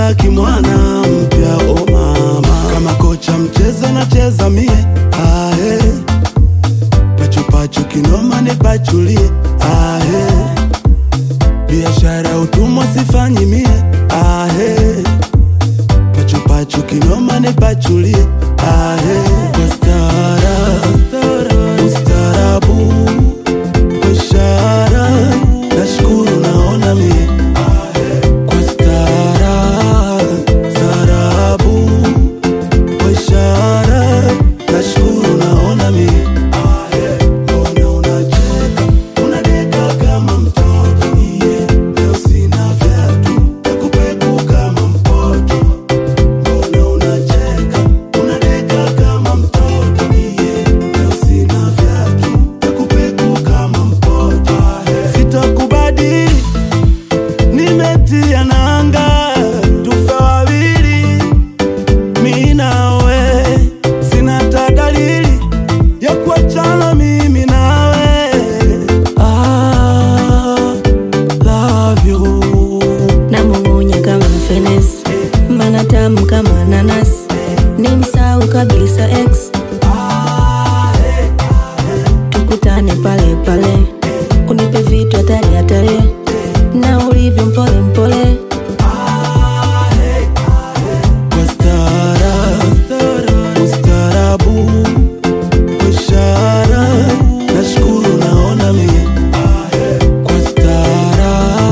nimepata kimwana mpya o mama, kama kocha mchezo nacheza mie ahe, pachupachu kinoma nipachulie ahe, biashara utumwa sifanyi mie ahe, pachupachu kinoma nipachulie ahe, kwa stara ustarabu kwa ishara nashukuru naona mie kwa stara starabu kwa ishara nashukuru naona mie mbona unacheka unadeka kama mtoto mie leo sina vyatu nakupeku kama mpoto mbona unacheka unadeka kama mtoto mie leo sina vyatu nakupeku kama mpoto sitakubadili nimetia nanga tufe wawili mi nawe sina ta dalili ya kuachana mimi nawe ah, love you namung'unya kama fenesi mana tamu kama nanas ni msau kabisa x tukutane pale pale unipe vitu hatari hatari na ulivyo mpole mpole kwa stara ustarabu kwa ishara nashukuru naona mie kwa stara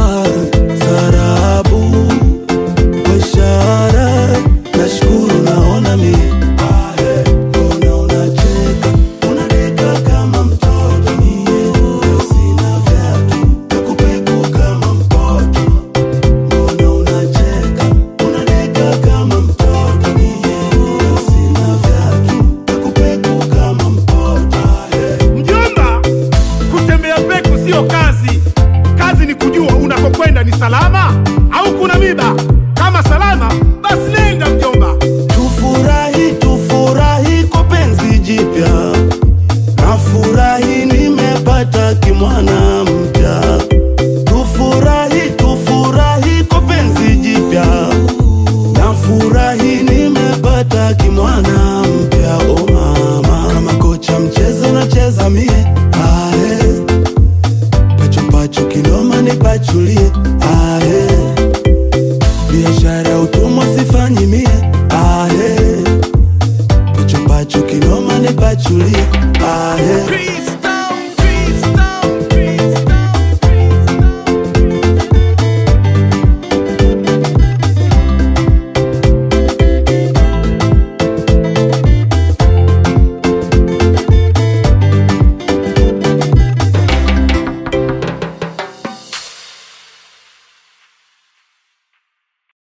starabu kwa ishara nashukuru naona mie mbona unacheka unadeka kama mtoto mie leo sina vyatu nakupeku kama mpoto mbona unacheka unadeka kama mtoto mie leo sina vyatu nakupeku kama mpoto Mjomba, kutembea peku sio kazi. Kazi ni kujua unakokwenda ni salama au kuna miba. Kama salama, basi nenda mjomba. Tufurahi, tufurahi kwa penzi jipya, nafurahi nimepata kimwana mpya. Tufurahi, tufurahi kwa penzi jipya, nafurahi nimepata kimwana mpya. O mama, kama kocha mchezo nacheza mie